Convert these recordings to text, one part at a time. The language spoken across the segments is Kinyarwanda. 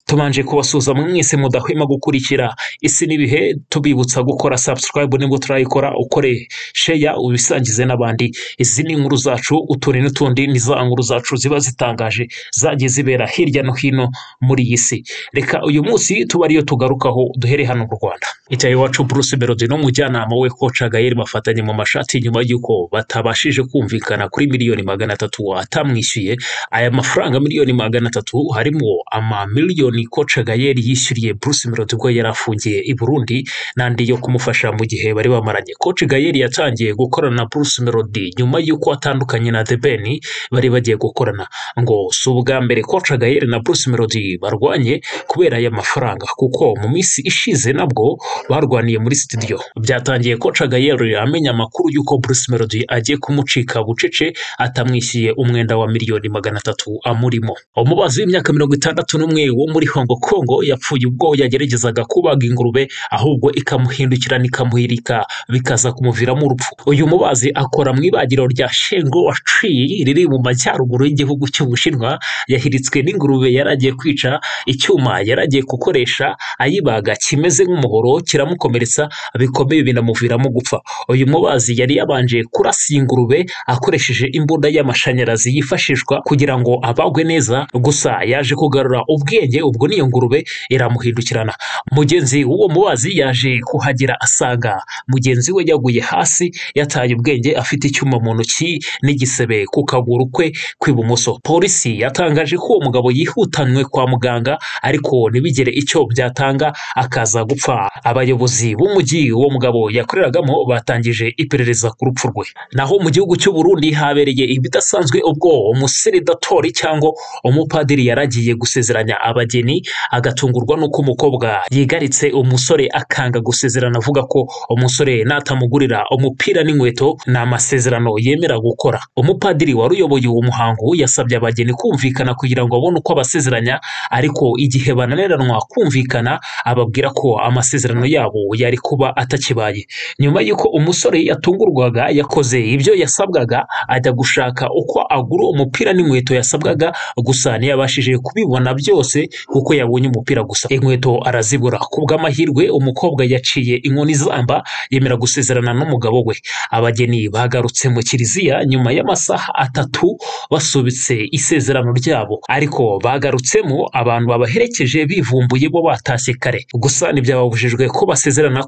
tubanje kubasuhuza mwese mudahwema gukurikira isi n'ibihe tubibutsa gukora subscribe nibwo turayikora ukore sheya ubisangize n'abandi izi ni inkuru zacu utundi n'utundi ni za nkuru zacu ziba zitangaje zagiye zibera hirya no hino muri iyi si reka uyu munsi tuba ariyo tugarukaho duhere hano mu rwanda icyayi wacu bruce melody n'umujyanama we koca gayeri bafatanye mu mashati nyuma y'uko batabashije kumvikana kuri miliyoni magana atatu atamwishyuye aya mafaranga miliyoni magana atatu harimo ama miliyoni koca gayeri yishyuriye bruce melody ubwo yari afungiye i burundi n'andi yo kumufasha mu gihe bari bamaranye koca gayeri yatangiye gukorana na bruce melody nyuma y'uko atandukanye na the ben bari bagiye gukorana ngo si ubwa mbere koca gayeri na bruce melody barwanye kubera aya mafaranga kuko mu minsi ishize nabwo barwaniye muri studio byatangiye koca gayeri amenya amakuru y'uko bruce melody agiye kumucika bucece atamwishyuye umwenda wa miliyoni magana atatu amurimo umubazi w'imyaka mirongo itandatu n'umwe wo muri hongo kongo yapfuye ubwo yageragezaga kubaga ingurube ahubwo ikamuhindukira n'ikamuhirika bikaza kumuviramo urupfu uyu mubazi akora mu ibagiro rya shengo waciye riri mu majyaruguru y'igihugu cy'ubushinwa yahiritswe n'ingurube yari agiye kwica icyuma yari agiye gukoresha ayibaga kimeze nk'umuhoro kiramukomeretsa bikomeye binamuviramo gupfa uyu mubazi yari yabanje kurasa ingurube akoresheje imbunda y'amashanyarazi yifashishwa kugira ngo abagwe neza gusa yaje kugarura ubwenge ubwo n'iyo ngurube iramuhindukirana mugenzi w'uwo mubazi yaje kuhagera asanga mugenzi we yaguye hasi yataye ubwenge afite icyuma mu ntoki n'igisebe ku kaguru kwe kw'ibumoso polisi yatangaje ko uwo mugabo yihutanwe kwa muganga ariko ntibigire icyo byatanga akaza gupfa abayobozi b'umujyi uwo mugabo yakoreragamo batangije iperereza ku rupfu rwe naho mu gihugu cy'u Burundi habereye ibidasanzwe ubwo umuseredatori cyangwa umupadiri yaragiye gusezeranya abageni agatungurwa n'uko umukobwa yigaritse umusore akanga gusezerana avuga ko umusore natamugurira umupira n'inkweto ni amasezerano yemera gukora umupadiri wari uyoboye uwo muhango yasabye abageni kumvikana kugira ngo abone uko abasezeranya ariko igihe bananiranwa kumvikana ababwira ko amasezerano yabo yari kuba atakibaye nyuma y'uko umusore yatungurwaga yakoze ibyo yasabwaga ajya gushaka uko agura umupira n'inkweto yasabwaga gusa ntiyabashije kubibona byose kuko yabonye umupira gusa inkweto arazibura ku bw'amahirwe umukobwa yaciye inkoni zamba yemera gusezerana n'umugabo we abageni bagarutse mu kiliziya nyuma y'amasaha atatu basubitse isezerano ryabo ariko bagarutsemo abantu babaherekeje bivumbuye bo batashye kare gusa ntibyababujijwe ko basezerana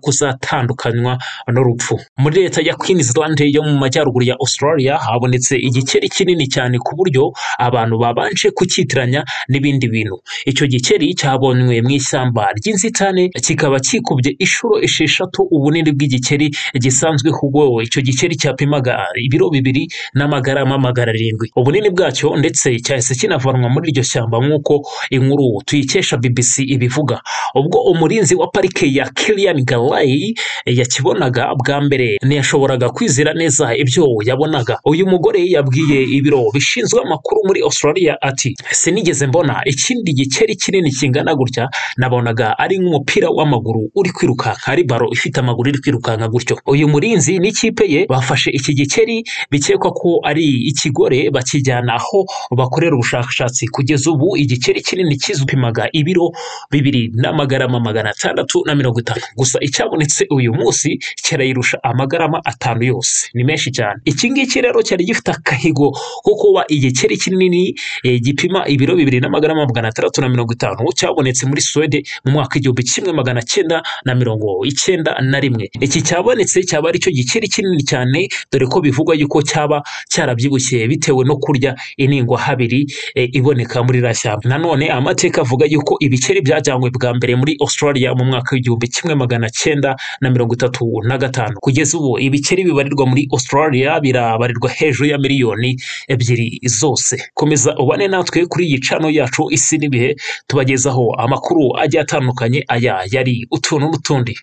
kuzatandukanywa n'urupfu muri leta ya Queensland yo mu majyaruguru ya Australia habonetse igikeri kinini cyane ku buryo abantu babanje kucyitiranya n'ibindi bintu icyo gikeri cyabonywe mu ishyamba ry'inzitane kikaba kikubye inshuro esheshatu ubunini bw'igikeri gisanzwe ahubwo icyo gikeri cyapimaga ibiro bibiri n'amagarama magana arindwi ubunini bwacyo ndetse cyahise kinavanwa muri iryo shyamba nk'uko inkuru tuyikesha BBC ibivuga ubwo umurinzi wa parike ya Kilian Galay yakibonaga bwa mbere ntiyashoboraga kwizera neza ibyo yabonaga uyu mugore yabwiye ibiro bishinzwe amakuru muri Australia ati sinigeze mbona ikindi gikeri kinini kingana gutya nabonaga ari nk'umupira w'amaguru uri kwirukanka ari baro ifite amaguru iri kwirukanka gutyo uyu murinzi n'ikipe ye bafashe iki gikeri bikekwa ko ari ikigore bakijyana aho bakorera ubushakashatsi kugeza ubu igikeri kinini kizupimaga ibiro bibiri n'amagarama magana atandatu na mirongo itanu gusa icyabonetse uyu munsi kirayirusha amagarama atanu yose ni menshi cyane iki ngiki rero cyari gifite akahigo ko kuba igikeri kinini eh, gipima ibiro bibiri n'amagarama magana atandatu na mirongo itanu cyabonetse muri Swede mu mwaka igihumbi kimwe magana cyenda na mirongo icyenda na rimwe iki cyabonetse cyaba ari cyo gikeri kinini cyane dore ko bivugwa yuko cyaba cyarabyibushye bitewe no kurya iningwa habiri eh, iboneka muri iriya shyamba nanone amateka avuga yuko ibikeri byajyanywe bwa mbere muri Australia mu mwaka w'igihumbi kimwe magana cyenda na mirongo itatu na gatanu kugeza ubu ibikeri bibarirwa muri Australia birabarirwa hejuru ya miliyoni ebyiri zose komeza ubane natwe kuri iyi cano yacu isi n'ibihe tubagezaho amakuru agiye atandukanye aya yari utuntu n'utundi